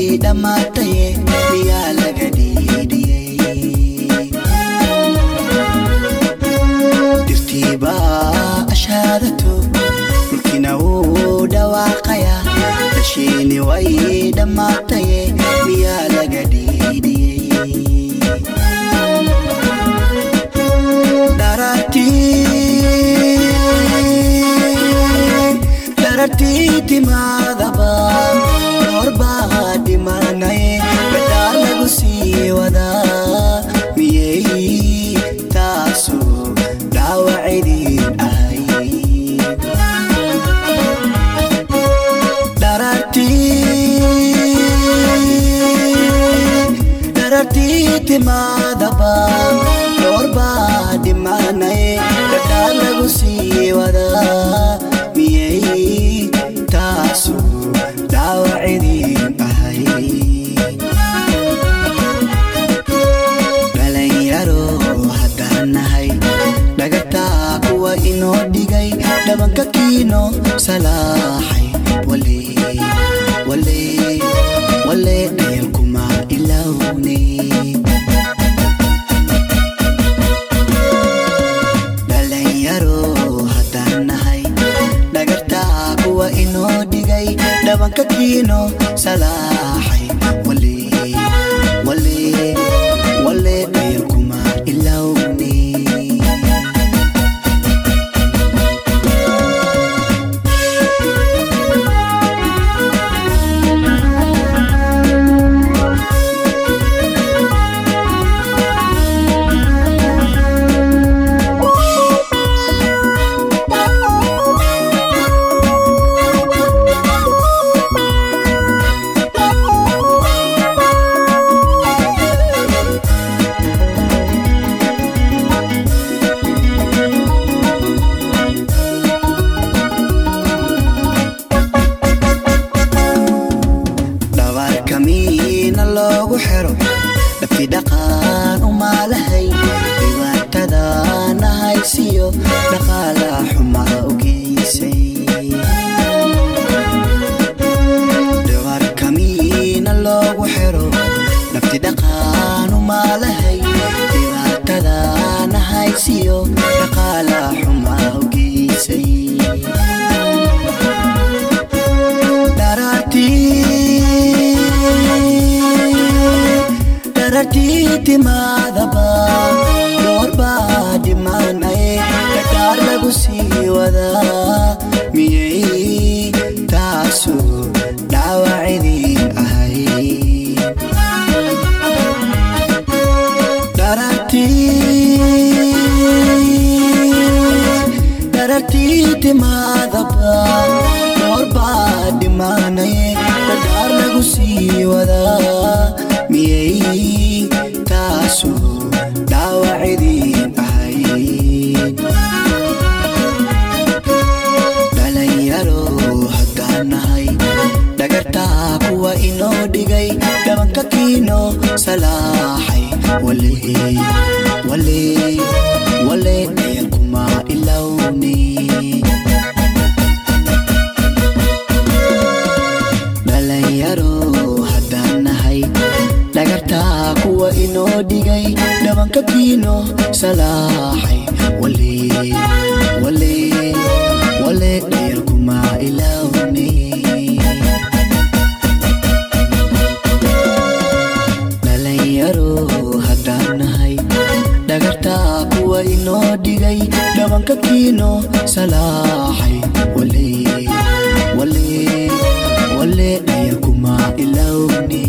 dhammaataye miyaa laga dhiidhiyey dirtiibaa ashaadato dhulkina wuu dhawaaqaya dashiini way dhammaataye miyaa laga dhiidhiyey darartii timaadaba doorbaa dhimanaye gadhaa lagu sii wadaa miyey taasu dhaawacidin ahay darartii timaadaba doorbaa dhimanaye gadhaa lagu sii wadaa miyey taasu dhaawacidin ahay dhalinyaro haddaan nahay dhagataa kuwa inoo dhigay dhabanka kiino salaaxay wale wale wale dhayalkuma ilowne dhalinyaro haddaan nahay dhagartaa kuwa inoo dhigay dhabanka kiino salaaxay wale wale wale dhayalkuma ilowne dhabarkamiina loogu xiro dhabti dhaqan umaalahay dhibaatadana haysiyo dhaqaala xumada u geysay dhabarkamiina loogu xiro dhabti dhaqan umaalahay dhibaatadana haysiyo dhaqaala xumada u geysay darartii timaadaba doorbaa dhimanaye gadhaar lagu sii wadaa miyey taasu dhaawacidin ahay darartii timaadaba doorbaa dhimanaye gadhaar lagu sii wadaa miyey taasu dhaawacidin ahay dhalinyaro haddaan nahay dhagartaa kuwa inoo dhigay dhabanka kiino salaaxay wale wale wale dhayalkuma ilowne dhalinyaro haddaan nahay dhagartaa kuwa inoo dhigay dhabanka kiino salaaxay wale wale wale dhayalkuma ilowne dhalinyaro haddaan nahay dhagartaa kuwa inoo dhigay dhabanka kiino salaaxay wale wale wale dhayalkuma ilowne